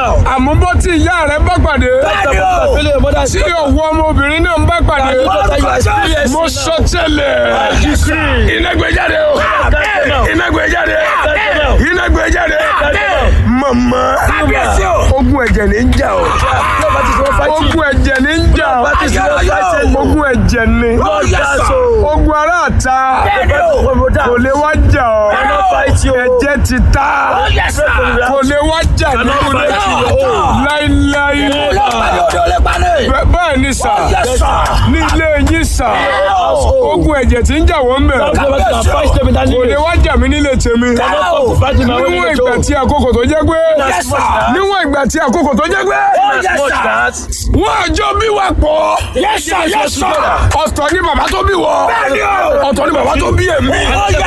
now. àmúbọ́ tí ìyá rẹ̀ bá pàdé Bẹ́ẹ̀ni o. Feel your mother's tí òwò ọmọbìnrin náà ń bá pàdé you are experiencing mo now. sọ tẹ́lẹ̀ Decree. iná gbé jáde o iná gbé jáde iná gbé jáde mama ogun ẹ̀jẹ̀ ní ń jà o That is what fighting. ogun ẹ̀jẹ̀ ní ń jà o That is what fighting. ogun ẹ̀jẹ̀ ní Lord, that's so. ogun ara ta Brother, kò lè wá jà ọ́ cannot fight you. ẹ̀jẹ̀ ti ta kò lè wá jà nínú Cannot rẹ̀ fight you. láíláí Bẹ́- bẹ́ẹ̀ ni sà ní ilé yín sà ogun ẹ̀jẹ̀ tí ń jà wọ́n bẹ̀ Brother, can fight them in that kò lè village. wá jà mí nílé tèmi Cannot come to fight in my own níwọ̀n village. ìgbà oh. tí àkókò tó jẹ́ pé That's much that. níwọ̀n ìgbà tí àkókò tó jẹ́ pé That's much that. wọ́n àjọ bí wà pọ̀ ọ̀tọ̀ ni bàbá tó bí wọ ọ̀tọ̀ ni bàbá tó bí èmi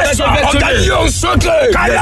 ọ̀gá yìí ò ń sókè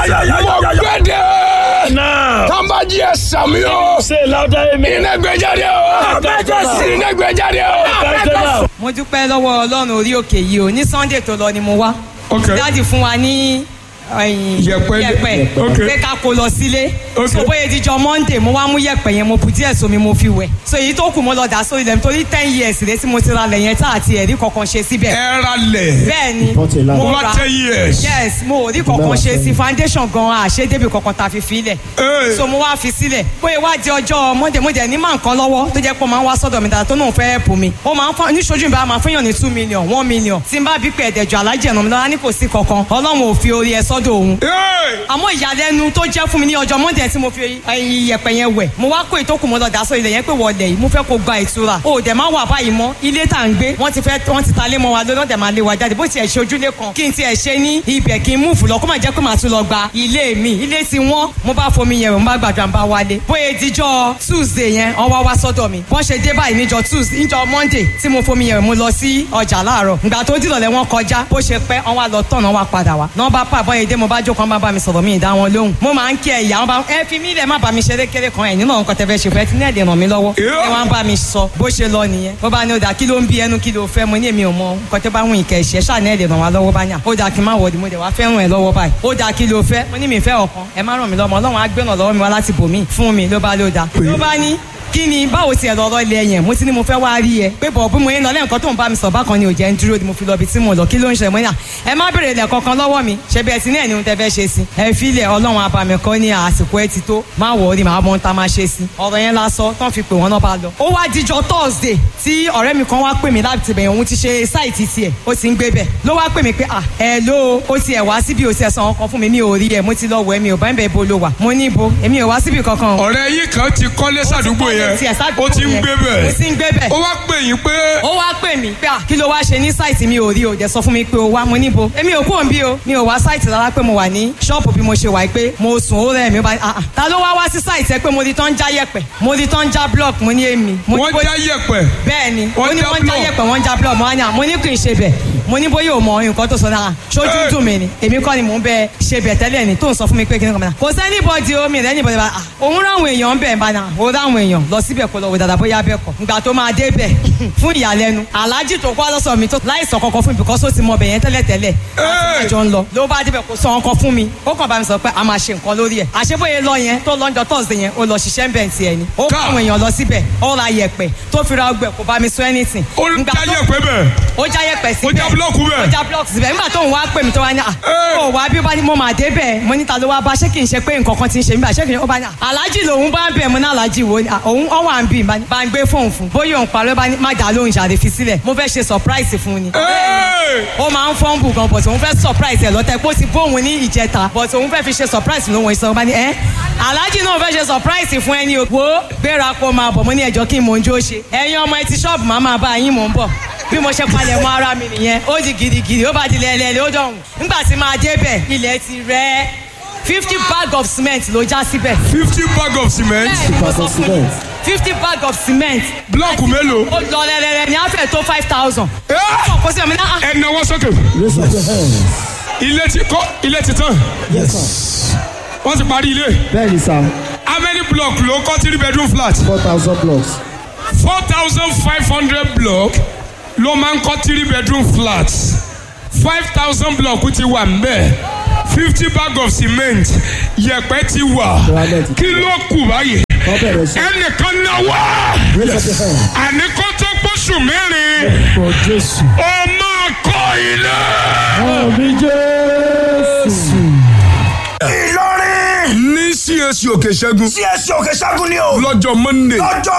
mo gbẹ́dẹ̀ Now. tọ́nbàjì ẹ̀ sàmì o Say louder, amen. iná gbé jáde o iná gbé jáde o. Fight them now. mo dúpẹ́ lọ́wọ́ ọlọ́run orí òkè yìí o ní sunday tó lọ ni mo wá Ok. dáàdì fún wa ní ẹ̀yìn Yẹ̀pẹ̀. Ok. pé ká kó lọ sílé Ok. so bóyá ìdíjọ monday mo wá mú yẹ̀pẹ̀ yẹn mo bu díẹ̀ sómi mo fi wẹ̀ so èyí tó kù mo lọ dà sórí ilẹ̀ nítorí ten years rẹ tí mo ti ra lẹ̀ yẹn tá àti ẹ̀rí kankan ṣe síbẹ̀ ẹ ra lẹ̀ bẹ́ẹ̀ ni mo mo bá ra ten years. yes mo ò rí kankan ṣe sí foundation gan àṣedébì kankan ta fi filẹ̀ Hey. so mo wá fi sílẹ̀ bóyá wá di ọjọ́ monday mo dẹ̀ ní máa nǹkan lọ́wọ́ tó jẹ́ pé ó máa ń wá sọ́dọ̀ mi dáadáa tó náà fẹ́ ẹ̀pù mi ó máa ń fọ́ níṣojú mi bá máa fẹ́yàn ní two million one million tí n bá bí pé ẹ̀dẹ̀jọ alájẹ̀ ẹ̀nà mi lọ́la ní kò sí kankan ọlọ́run ò fi orí ẹ sọ́dọ̀ òun Hey. àmọ́ ìyàlẹ́nu tó jẹ́ fún mi ní ọjọ́ monday tí mo fi ẹyin iyẹ̀pẹ̀ yẹn wẹ̀ mo wá kó ìtókù mo lọ dà sọ ilẹ̀ yẹn pé wọlé yìí mo fẹ́ kó gba ìtura o dẹ̀ máa wà báyìí mọ́ ilé tá à ń gbé wọ́n ti fẹ́ wọ́n ti ta lé mọ́ wa lórí ọ̀dẹ̀ máa lé wa jáde bó tiẹ̀ ṣe ojúlé kan kí n tiẹ̀ ṣe ní ibẹ̀ kí n múùfù lọ kó má jẹ́ pé màá tún lọ gba ilé mi ilé tí wọ́n mo bá fomi yẹn wẹ̀ mo bá gbàdúrà ń bá wálé bóyá ìdíjọ́ tuesday yẹn wọ́n wá wá sọ́dọ̀ mi bọ́n ṣe dé báyìí níjọ́ tuesday níjọ́ monday tí mo fomi yẹn wẹ̀ mo lọ sí ọjà láàárọ̀ ìgbà tó dìrọ̀lẹ́ wọn kọjá bó ṣe pẹ́ wọ́n wá lọ tọ̀nà wá padà wá náà bá pa àbọ̀yẹ̀ dé mo bá jókòó wọn bá bá mi sọ̀rọ̀ mi ì dá wọn lóhùn mo máa ń kí ẹ ìyá wọn bá ẹ fi mí lẹ̀ má bá mi ṣeré kéré kan ẹ̀ nínú àwọn nǹkan tẹ́ fẹ́ ṣe fẹ́ tí ní ẹ̀dẹ̀ ràn mí lọ́wọ́ ẹ wá ń bá mi sọ bó ṣe lọ nìyẹn bó bá ní ó dà kí ló ń bí ẹnu kí ló fẹ́ mo ní èmi ò mọ nǹkan tẹ́ bá wùn ìkẹ́ ìṣẹ́ ṣáà ní ẹ̀dẹ̀ ràn wá lọ́wọ́ bá yàn ó dà kí n má wọ̀dì mo dẹ̀ wá fẹ́ràn ẹ lọ́wọ́ báyìí ó dà kí ló fẹ́ mo ní mi fẹ́ ọ̀kan ẹ má ràn mí lọ́mọ ọlọ́run á gbẹ̀nà lọ́wọ́ mi wá láti bò mí fún mi ló bá ló dà ló bá ní kí ni báwo tiẹ̀ lọ́rọ́ ilé yẹn mo ti ní mo fẹ́ wá rí ẹ pé bọ̀ bí mo yẹn lọ lẹ́yìn kan tó ń bá mi sọ bákan ni ò jẹ́ ń dúró ni mo fi lọ ibi tí mo lọ kí ló ń ṣe mo ní à ẹ má béèrè ilẹ̀ kankan lọ́wọ́ mi ṣe bí ẹ ti ní ẹ̀ ní ohun tẹ́ fẹ́ ṣe sí ẹ fi ilẹ̀ ọlọ́run abàmì kan ní àsìkò ẹ ti tó má wọ̀ ọ́ ni màá mọ ohun tá a máa ṣe sí ọ̀rọ̀ yẹn lásọ tán fi pè wọ́n náà bá lọ. ó wá díjọ thursday tí ọ̀rẹ́ mi kan wá pè mí láti bẹ̀yẹ̀ òun ti ṣe sáìtì tiẹ̀ ó ti ń gbé bẹ̀ ló wá pè mí pé à ẹ ló ó tiẹ̀ wá síbi ó tiẹ̀ san ọkàn fún mi mi ò rí ẹ mo ti lọ wọ ẹ mi ò bá ń bẹ̀ bo ló wà mo ní ibo èmi ò wá síbi kankan o ọ̀rẹ́ yìí kan ti kọ́lé sàdúgbò yẹn ó ti ń gbé ó bẹ̀ ti ń gbé bẹ̀ ó wá pè yín pé ó wá pè mí pé à kí ló wá ṣe ní sáìtì mi ò rí o dẹ̀ sọ fún mi pé o wá mo níbo èmi ò kúrò ń bí o mi ò wá sáìtì rárá pé mo wà ní ṣọ́ọ̀bù bí mo ṣe wà pé mo sùn ó rẹ̀ mi ó bá ah ah ta ló wá wá sí sáìtì ẹ pé mo rí tán já yẹ̀pẹ̀ mo rí tán já block mo ní èmi mo ní wọ́n bó- já yẹ̀pẹ̀ bẹ́ẹ̀ ni Wọ́n ó ní já wọ́n já block. yẹ̀pẹ̀ wọ́n já block mo wá ní à mo ní kì í ṣe bẹ̀ mo ní bóyá o mọ nǹkan tó sọ náà ṣojú Hey. dùn mí ni èmi kọ́ ni mò ń bẹ ṣe bẹ̀ tẹ́lẹ̀ ni tó ń sọ fún mi pé kí ni kò mọ̀ náà kò sẹ́ni bọ́dì omi rẹ̀ níbọ̀dì bá òun ráwọn èèyàn ń bẹ̀ ń bá náà ó ráwọn èèyàn lọ síbẹ̀ kó lọ wò dáadáa bóyá bẹ́ẹ̀ kọ́ ìgbà tó máa dé bẹ̀ fún ìyàlẹ́nu aláàjì tó kọ́ lọ́sọ̀ mi tó láìsàn kankan fún mi because ó ti mọ bẹ̀ yẹn tẹ́lẹ̀ tẹ́lẹ̀ Hey. àjọ ń lọ ló bá débẹ̀ kó sọ ọkàn fún mi ó kàn bá mi sọ pé a máa ṣe nǹkan lórí ẹ̀ àṣebóye lọ yẹn tó lọ́njọ́ tọ́sídẹ̀ yẹn ó lọ ṣiṣẹ́ ń bẹ̀ tiẹ̀ ni ó kọ́ Ká. àwọn èèyàn lọ síbẹ̀ ó ra yẹ̀pẹ̀ tó fi ra ọgbẹ̀ kò bá mi sọ anything ó Ìgbà já tó- yẹ̀pẹ̀ bẹ̀ ó já yẹ̀pẹ̀ síbẹ̀ Ó já búlọ́ọ̀kù bẹ̀. ó já búlọ́ọ̀kù síbẹ̀ nígbà tó ń wá pè mí tó wá ní à Ẹ́. ó wá bí ó bá ní mo máa dé bẹ̀ mo níta ló wá bá ṣé kì í ṣe pé nǹkan kan ti ń ṣe mí bá ṣé kì í ó bá ní à aláàjì lòun bá ń bẹ̀ mo ní aláàjì wo ni à, òun ó wà ń bì bá ní- bá ń gbé fóun fún bóyá òun parọ́ bá ní má dà lóhùn ṣàlè fi sílẹ̀ mo fẹ́ ṣe surprise fún un ni Hey. ó máa ń fọ́nbù gan but òun fẹ́ surprise ẹ̀ lọ́tẹ̀ pé ó ti bóun ní ìjẹta but òun fẹ́ fi ṣe surprise lóhun ìsọ̀rọ̀ bá ní ẹ́ aláàjì náà fẹ́ ṣe surprise fún ẹni o wo gbéra kó máa bọ̀ mo ní ẹjọ́ kí n mò ń jó ṣe ẹ̀yin ọmọ etí ṣọ́ọ̀bù máa máa bá yín mò ń bọ̀ bí mo ṣe palẹ̀ mọ́ ara mi nìyẹn ó di gidigidi ó bá di lẹ́lẹ́lẹ́ ó dọ̀hùn nígbà tí máa débẹ̀ ilẹ̀ ti rẹ̀ fifty bag of cement ló já síbẹ̀ fifty bag of cement bẹ́ẹ̀ ni mo sọ fún yín fifty bag of cement blọọkù mélòó ó lọ lẹ́lẹ́lẹ́ ní àfẹ́ tó five thousand Ẹ́. ó kò sí ọmọ náà ẹ náwó sókè Raise up your hands. ilé ti kọ́ ilé ti tán Yes, sir. wọ́n ti parí ilé Bẹ́ẹ̀ni sá, how many block ló kọ́ three bedroom flat four thousand blocks. four thousand five hundred block ló máa ń kọ́ three bedroom flat five thousand block ti wà mbẹ́ fifty bag of cement yẹ̀pẹ̀ ti wà Granite. kí ló kù báyìí Kọ́ bẹ̀rẹ̀ sí. ẹnìkan náwó Raise up your hand. àní kó tó gbóṣù mẹ́rin For Jésù. ó máa kọ́ ilé. Àmì Jésù. Ìlọrin ní CAC òkè ṣẹ́gun CSC òkè ṣẹ́gun ni o lọ́jọ́ monday lọ́jọ́